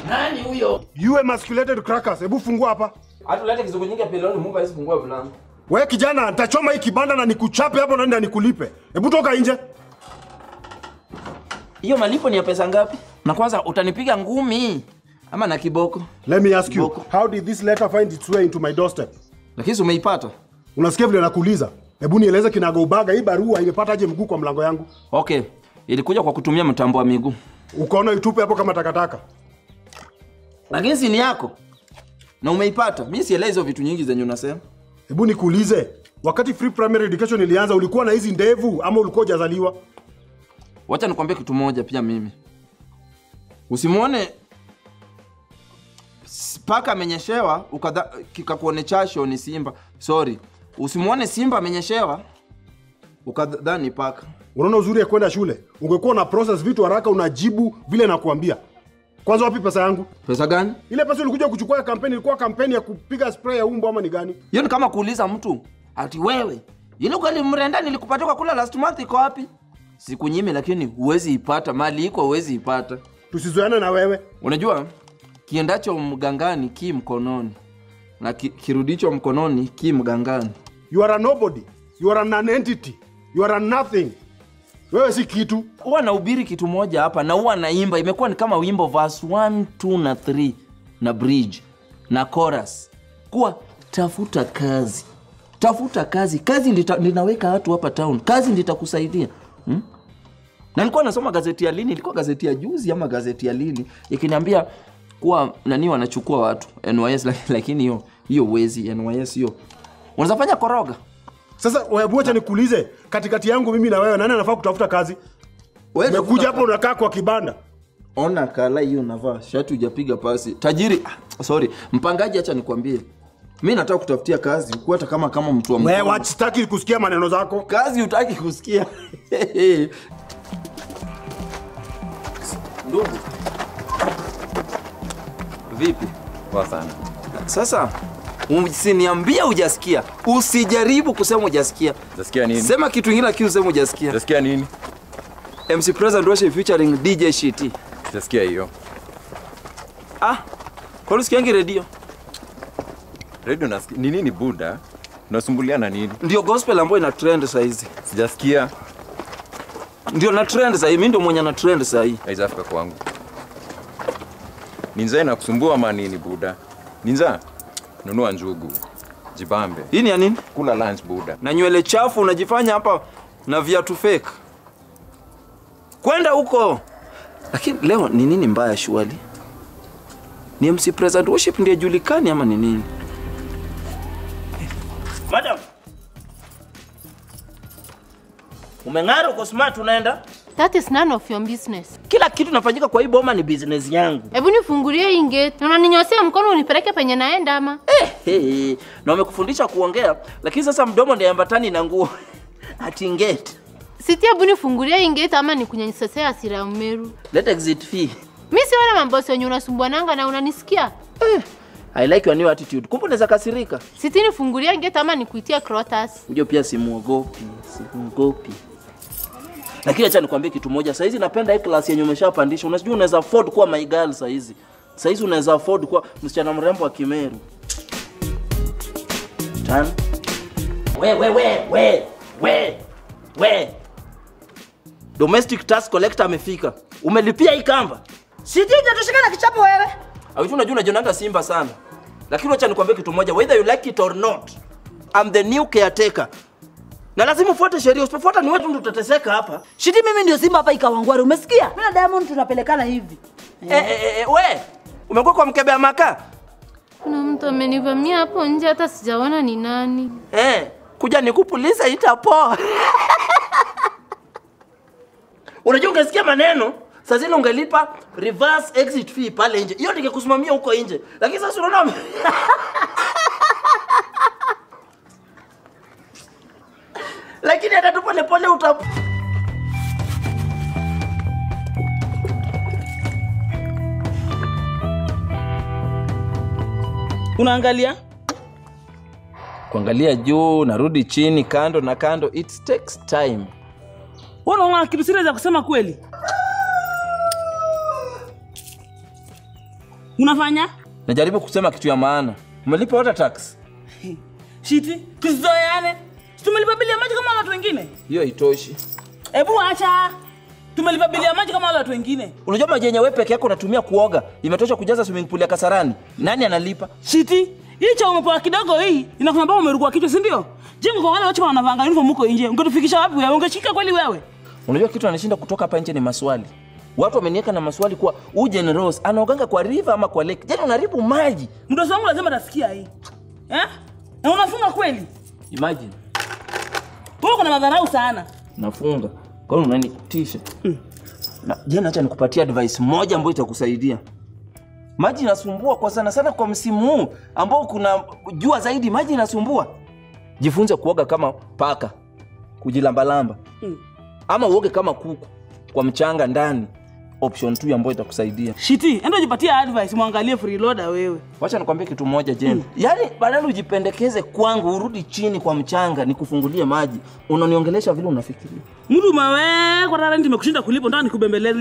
Nani huyo? You emasculated crackers. Hebu fungua hapa. Hata ulete kizungu nyingi peloni Mungu hawezi fungua mlango. We kijana, nitachoma hii kibanda na nikuchape hapo na nenda nikulipe. Hebu toka nje. Hiyo malipo ni ya pesa ngapi? Na kwanza utanipiga ngumi ama na kiboko? Let me ask you, Boko. how did this letter find its way into my doorstep? Lakini si umeipata? Unasikia vile nakuuliza? Hebu nieleze kinagaubaga, hii barua imepataje mguu kwa mlango yangu? Okay. Ilikuja kwa kutumia mtambo wa miguu. Ukaona itupe hapo kama takataka. Lakini si ni yako. Na umeipata. Mimi sielewi hizo vitu nyingi zenye unasema. Hebu nikuulize, wakati free primary education ilianza ulikuwa na hizi ndevu ama ulikuwa hujazaliwa? Wacha nikwambie kitu moja pia mimi. Usimwone s- paka amenyeshewa ukadha kikakuone chasho ni simba. Sorry. Usimwone simba amenyeshewa ukadhani paka. Unaona uzuri ya kwenda shule? Ungekuwa na process vitu haraka, unajibu vile nakuambia. Kwanza wapi pesa yangu? Pesa gani? Ile pesa ulikuja kuchukua ya kampeni ilikuwa kampeni ya kupiga spray ya umbo ama ni gani? Hiyo ni kama kuuliza mtu ati wewe ile ugali mrenda nilikupatia kwa kula last month iko wapi? Sikunyime, lakini huwezi ipata. Mali iko huwezi ipata. Tusizoeane na wewe. Unajua kiendacho mgangani ki mkononi na ki, kirudicho mkononi ki mgangani. You are a nobody. You are a non-entity. You are a nothing. Wewe si kitu. Huwa nahubiri kitu moja hapa na huwa naimba, imekuwa ni kama wimbo verse 1, 2 na 3 na bridge na chorus, kuwa tafuta kazi, tafuta kazi, kazi ndita, ninaweka watu hapa town, kazi nditakusaidia hmm? na nilikuwa nasoma gazeti ya lini, ilikuwa gazeti ya juzi ama gazeti ya lini, ikiniambia kuwa nani wanachukua watu NYS, lak- lakini hiyo hiyo wezi NYS hiyo unaweza fanya koroga Sasa wewe acha nikuulize, katikati yangu mimi na wewe nani anafaa kutafuta kazi? Wewe Umekuja tafuta hapo unakaa kwa kibanda. ona kala hiyo navaa shati hujapiga pasi tajiri ah, sorry mpangaji acha nikwambie mi nataka kutafutia kazi huku hata kama kama mtu wa Wewe mkono. wachitaki kusikia maneno zako. kazi hutaki kusikia ndugu vipi Poa sana. sasa usiniambia hujasikia usijaribu kusema hujasikia Utasikia nini? sema kitu ingine lakini usema hujasikia Utasikia nini? mc president worship featuring dj shit Utasikia hiyo. ah kwani usikiangi redio Radio nasikia. Ni nini Buda? Unasumbuliana nini? ndio gospel ambayo ina trend saizi Sijasikia. ndio na trend sahii mi ndio mwenye na trend sahii Haijafika kwangu. Ni njaa inakusumbua ama nini Buda? Ni njaa? Nunua njugu. Jibambe. hii ni ya nini Kula lunch Buda. na nywele chafu unajifanya hapa na viatu fake kwenda huko lakini leo ni nini mbaya shuali ni mc president worship ndiye julikani ama ni nini madam umeng'ara uko smart unaenda That is none of your business. kila kitu nafanyika kwa hii boma ni business yangu Hebu nifungulie hii gate. Na unaninyosea mkono unipeleke penye naenda ama? hey, na wamekufundisha kuongea lakini sasa mdomo ndiye ambatani na nguo ati ngeti Siti hebu nifungulie hii gate ama nikunyanyisesea hasira ya Umeru. let exit fee Mi si wale mambosi wenye unasumbuananga na unanisikia. I like your new attitude. Kumbe unaweza kasirika. Siti nifungulie gate ama nikuitie Crotus. Unajua pia simuogopi, simuogopi. Lakini acha nikwambie kitu moja. Saa hizi napenda hii class yenye umeshapandisha. Unajua unaweza afford kuwa my girl saa hizi. Saa hizi unaweza afford kuwa msichana mrembo wa Kimeru. Tano. We we we we we we. Domestic tax collector amefika. Umelipia hii kamba? Sijui hujatosheka na kichapo wewe. Awitu unajua unajionanga Simba sana. Lakini wacha nikwambie kitu moja, whether you like it or not, I'm the new caretaker. Na lazima ufuate sheria, usipofuata ni wetu ndio tutateseka hapa. Shiti mimi ndio Simba hapa ikawangwari, umesikia? Mimi na Diamond tunapelekana hivi. Eh, eh, eh, eh, we, umekuwa kwa mkebe ya makaa? Kuna mtu amenivamia hapo nje hata sijaona ni nani. Eh, kuja nikupulize itapoa. Unajua ungesikia maneno saa zile ungelipa reverse exit fee pale nje, hiyo ningekusimamia huko nje, lakini sasa unaona wame- lakini hata tu polepole uta unaangalia kuangalia juu narudi chini kando na kando it takes time Wewe unaona kitu serious ya kusema kweli? Unafanya? najaribu kusema kitu ya maana umelipa water tax Shiti, tusizoeane. Si Tumelipa bili ya maji kama watu wengine. hiyo haitoshi Hebu acha. Tumelipa bili ya maji kama wale watu wengine. unajua maji yenye wewe peke yako unatumia kuoga imetosha kujaza swimming pool ya kasarani nani analipa Shiti, hii cha umepoa kidogo hii inakunamba umerukwa kichwa, si ndio? Je, mko wale watu wanavanga uniform huko nje. Ungetufikisha wapi wewe? Ungeshika kweli wewe? unajua kitu anashinda kutoka hapa nje ni maswali watu wameniweka na maswali kuwa huyu Jane Rose anaoganga kwa river ama kwa lake jana unaharibu maji Mdosi wangu lazima atasikia hii. Eh? Na unafunga kweli? imagine Wewe uko na madharau sana. nafunga kwa hiyo unanitisha na jana acha nikupatia advice moja ambayo itakusaidia maji inasumbua kwa sana sana kwa msimu huu ambao kuna jua zaidi maji inasumbua jifunze kuoga kama paka kujilambalamba Mm. ama uoge kama kuku kwa mchanga ndani option 2 ambayo itakusaidia Shiti, enda ujipatie advice, mwangalie freeloader wewe. wacha nikwambie kitu moja jen yaani badala ujipendekeze kwangu urudi chini kwa mchanga nikufungulie maji unaniongelesha vile unafikiria Mtu umewe kwa talent imekushinda kulipo, ndio nikubembeleze.